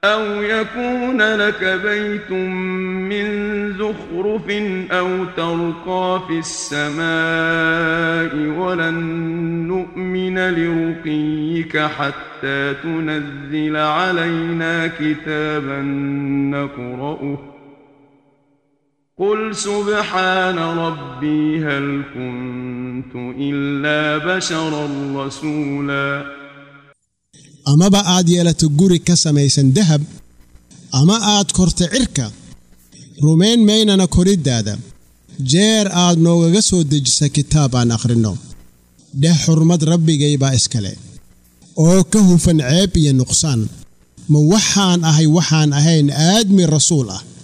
أو يكون لك بيت من زخرف أو ترقى في السماء ولن نؤمن لرقيك حتى تنزل علينا كتابا نقرأه قل سبحان ربي هل كنت إلا بشرا رسولا amaba aad yeelato guri ka samaysan dahab ama aad korto cirka rumayn maynana koriddaada jeer aad noogaga soo dejisa kitaab aan akhrinno dheh xurmad rabbigay baa iskale oo ka hufan ceeb iyo nuqsaan ma waxaan ahay waxaan ahayn aadmi rasuul ah